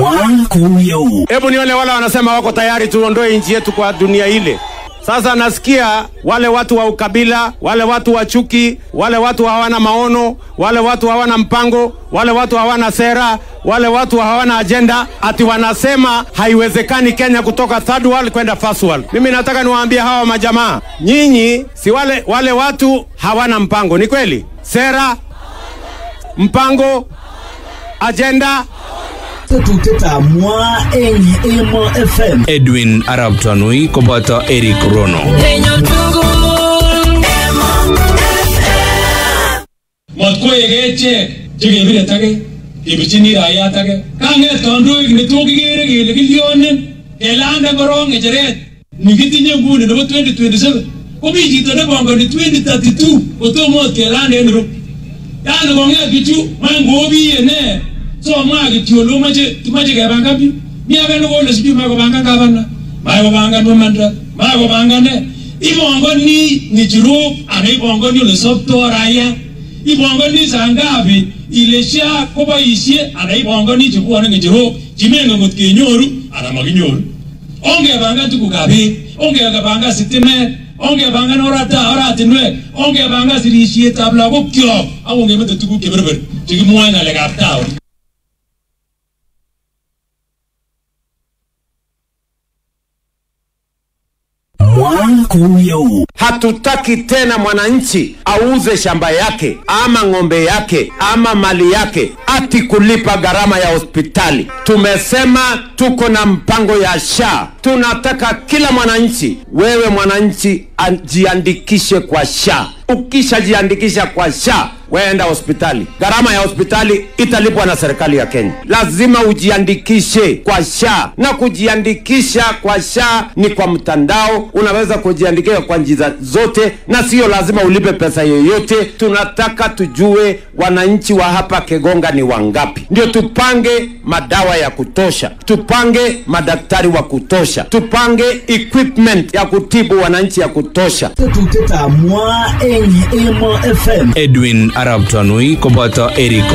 Mwakuyo. Hebu nione wale wanasema wako tayari tuondoe nchi yetu kwa dunia ile. Sasa nasikia wale watu wa ukabila, wale watu wa chuki, wale watu hawana maono, wale watu hawana mpango, wale watu hawana sera, wale watu hawana ajenda, ati wanasema haiwezekani Kenya kutoka third world kwenda first world. Mimi nataka niwaambie hawa majamaa, nyinyi si wale, wale watu hawana mpango, ni kweli? Sera, mpango, ajenda, Tetuteta mwa eng Emo FM. Edwin Arab Tanui koboto Eric Rono. matkoek echek chekebire tage kebirchini raiyat age kang'et kandoik neto kikere kele kilyonen kelande korong ng'echeret nikitinye nguni nebo 2027 komi chito nepongoni 2032 kotomo ot kelande en Nairobi yani kong'et bichu mangobiye ne so mwa kityo ole moche moche kepangan biik mi age nekole sijui mae kopangan gavana mae kopangan mamanda mae kopangan ne ipongoni ng'echirok ana ipongoni ole soptoo raia ipongoni saa ngapi ile SHA koboisie ana ipongoni chebwone ng'echerok chimengen ngot kenyoru ana makinyoru ongepangan tugukab beek ongepangan sitimet ongepangan orata oratinwek ongepangan sirisietab lagokyok ak ongemete tuguk cheberber chekimwoe ng'alekab taon Mwakuyo. Hatutaki tena mwananchi auze shamba yake ama ng'ombe yake ama mali yake ati kulipa gharama ya hospitali. Tumesema tuko na mpango ya SHA. Tunataka kila mwananchi, wewe mwananchi, ajiandikishe kwa SHA. Ukishajiandikisha kwa SHA weenda hospitali, gharama ya hospitali italipwa na serikali ya Kenya. Lazima ujiandikishe kwa SHA, na kujiandikisha kwa SHA ni kwa mtandao. Unaweza kujiandikisha kwa njia zote, na sio lazima ulipe pesa yoyote. Tunataka tujue wananchi wa hapa Kegonga ni wangapi, ndio tupange madawa ya kutosha, tupange madaktari wa kutosha, tupange equipment ya kutibu wananchi ya kutosha. Tetuteta mwa eng Emo FM. Edwin Arab Tanui koboto Eric